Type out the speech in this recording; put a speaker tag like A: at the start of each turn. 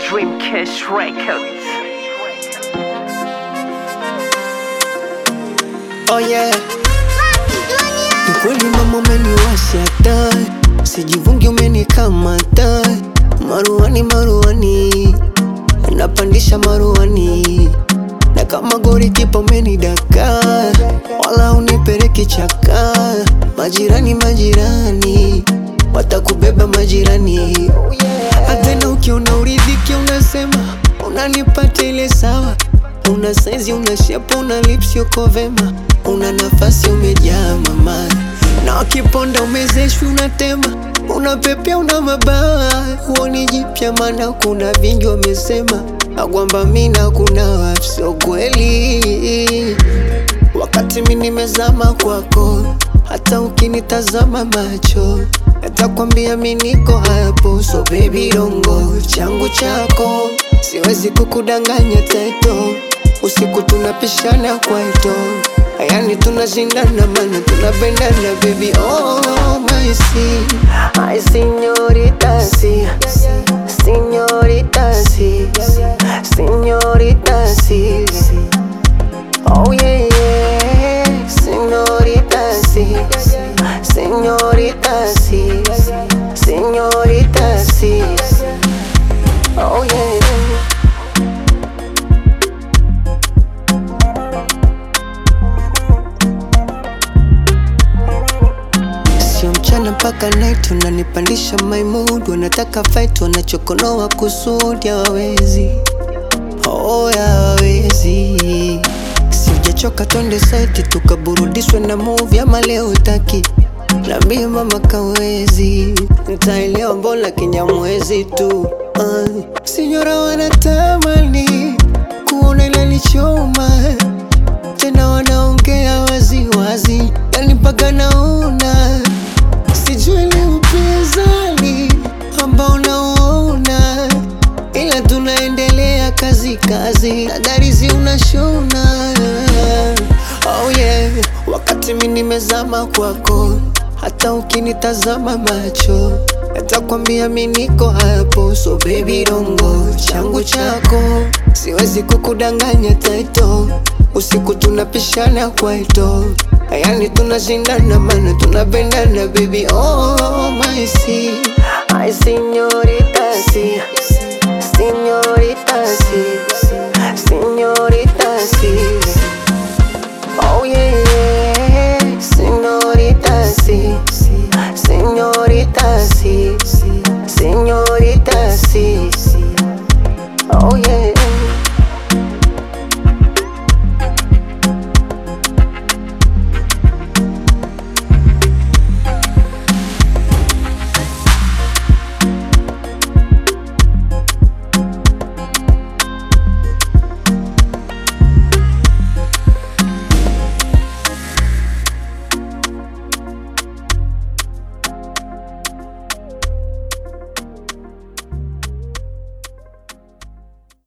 A: Dreamcast Records.
B: Oh yeah. Ni kweli mama umeniwasha taa, sijivungi umenikamata. Maruani maruani, napandisha maruani, na kama gori kipa umenidaka, wala unipeleki chaka. Majirani majirani, watakubeba majirani. Hatena ukiona uridhiki unasema unanipata ile sawa Una saizi, una shepu, una lips, yuko vema, una nafasi, umejaa mama, na wakiponda umezeshwi, unatema, una pepea, una mabawa, huoni jipya, maana kuna vingi wamesema akwamba mina kuna wapi, sio kweli, wakati mi nimezama kwako, hata ukinitazama macho natakwambia mi niko hapo, so baby dongo changu chako, siwezi kukudanganya teto usiku tunapishana kwaito, yani tunashindana, mana tunapendana baby, oh my si ay señorita si señorita si señorita si oh yeah yeah señorita si señorita si señorita si oh yeah Sio mchana mpaka night unanipandisha my mood, wanataka fight, wanachokonoa kusudi hawawezi, oh hawawezi. Sijachoka, twende site tukaburudishwe na movie, ama leo utaki Niambie mama kawezi, ntaelewa mbona kinyamwezi tu uh. Sinyora wanatamani kuona inanichoma tena wanaongea waziwazi, yani mpaka naona sijui ni upinzani ambao nauona, ila tunaendelea kazi kazi, na darizi unashona oh yeah. Wakati mi nimezama kwako, hata ukinitazama macho natakwambia mi niko hapo, so baby dongo changu chako, siwezi kukudanganya taito, usiku tunapishana kwaito, yani tunashindana, mana tunapendana baby, oh my si ay señorita si señorita si señorita si Oh yeah, yeah, señorita, sí, señorita, sí, señorita, sí, oh yeah.